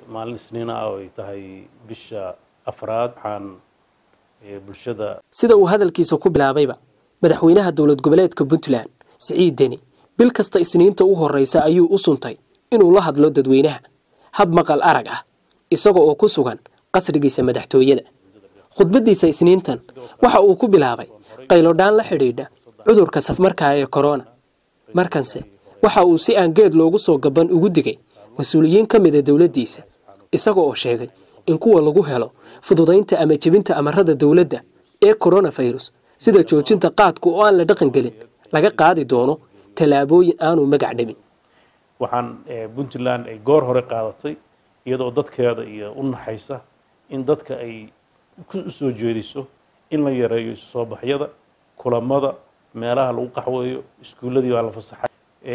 maalin isniina ah oo ay tahay bisha afraad waxaan bulshada sida uu hadalkiisa ku bilaabayba madaxweynaha dowlad goboleedka puntland siciid deni bil kasta isniinta u horreysa ayuu u suntay inuu la hadlo dadweynaha hab maqal arag ah isaga oo ku sugan qasrigiisa madaxtooyada khudbaddiisa isniintan waxa uu ku bilaabay qaylodhaan la xidhiidha cudurka safmarkaa ee korona markanse waxa uu si aan geed loogu soo gaban ugu digay mas-uuliyiin ka mida dowladdiisa isaga oo sheegay in kuwa lagu helo fududaynta ama jebinta amarada dowladda ee koronafirus sida joojinta qaadka oo aan la dhaqan gelin laga qaadi doono tallaabooyin aanu magac dhabin waxaan puntland ay goor hore qaadatay iyadoo dadkeeda iyo u naxaysa in dadka ay u soo jeediso in la yareeyo isu soo baxyada kulamada meelaha lagu qaxweeyo iskuulladii baa la fasaxay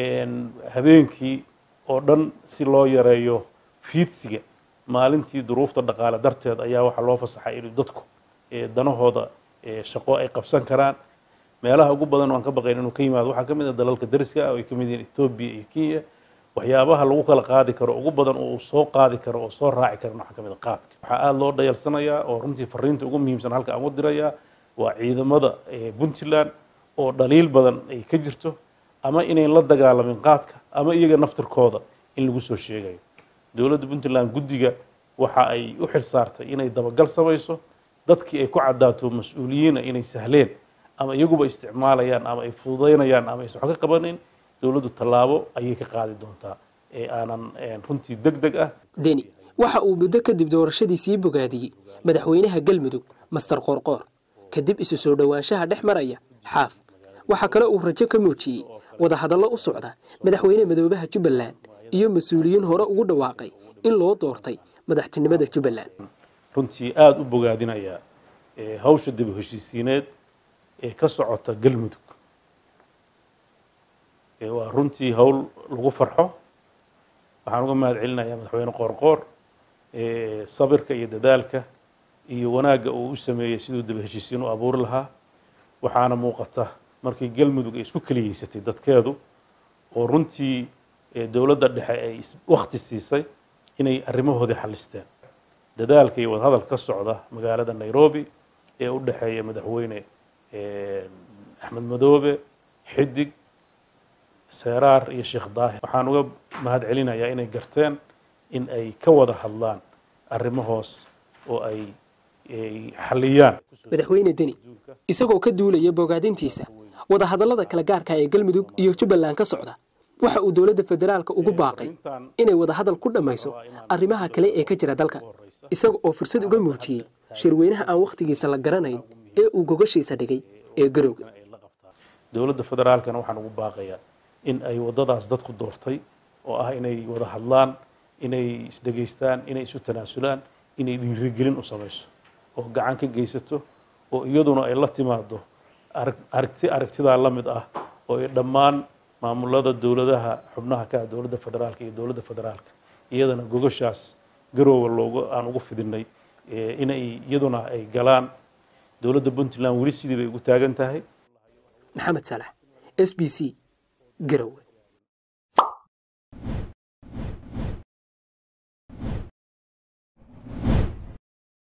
habeenkii oo dhan si loo yareeyo fiidsiga maalintii duruufta dhaqaale darteed ayaa waxaa loo fasaxay inuu dadku danahooda shaqo ay qabsan karaan meelaha ugu badan waan ka baqayn inuu ka yimaado waxaa ka mid ah dalalka dariska ah oo ay ka mid yihiin etoobiya iyo kenya waxyaabaha lagu kala qaadi karo ugu badan oo uu soo qaadi karo oo soo raaci karan waxaa ka mid a qaadka waxaa aada loo dhayalsanayaa oo runtii fariinta ugu muhiimsan halka aan u dirayaa waa ciidamada puntland oo dhaliil badan ay ka jirto ama inayn la dagaalamin qaadka ama iyaga naftirkooda in lagu soo sheegayo dowladda puntland guddiga waxa ay u xil saartay inay dabagal samayso dadkii ay ku caddaato mas-uuliyiina inay sahleen ama iyaguba isticmaalayaan ama ay fududaynayaan ama aysan wax ka qabanayn dowladdu tallaabo ayay ka qaadi doontaa ee aanan runtii deg deg ah deni waxa uu muddo kadib doorashadii sii bogaadiyey madaxweynaha galmudug master qoorqoor kadib isu soo dhowaanshaha dhex maraya xaaf waxaa kale uu rajo ka muujiyey wadahadallo u socda madaxweyne madoobaha jubbaland iyo mas-uuliyiin hore ugu dhawaaqay in loo doortay madaxtinimada jubbaland runtii aada u bogaadinaya hawsha dib u heshiisiineed ee ka socota galmudug waa runtii hawl lagu farxo waxaan uga mahad celinayaa madaxweyne qoorqoor sabirka iyo dadaalka iyo wanaagga uu u sameeyey siduu dib heshiisiin u abuuri lahaa waxaana muuqata markii galmudug ay isku keliyeysatay dadkeedu oo runtii dowladda dhexe ay wakti siisay inay arrimahoodii xallisteen dadaalka iyo wadahadalka ka socda magaalada nairobi ee u dhexeeya madaxweyne axmed madoobe xidig seeraar iyo sheekh daahir waxaan uga mahad celinayaa inay garteen in ay ka wada hadlaan arrimahoos oo ay xalliyaan madaxweyne deni isagoo ka duulaya bogaadintiisa wadahadallada kala gaarka ee galmudug iyo jubbaland ka socda waxa uu dowladda federaalka ugu baaqay inay wadahadal ku dhammayso arrimaha kale ee ka jira dalka isaga oo fursad uga muujiyey shirweynaha aan wakhtigiisa la garanayn ee uu gogashiisa dhigay ee garowga dowladda federaalkana waxaan ugu baaqayaa in ay waddadaas dadku doortay oo ah inay wada hadlaan inay isdhegaystaan inay isu tanaasulaan inay dhiirigelin u samayso oo gacan ka geysato oo iyaduna ay la timaado aragti aragtidaa la mid ah oo ay dhammaan maamulada dowladaha xubnaha ka ah dowladda federaalka iyo dowladda federaalka iyadana gogashaas garoowa loogu aan ugu fidinay inay iyaduna ay galaan dowladda puntland weli sidii bay ugu taagan tahay maxamed saalax s b c garowe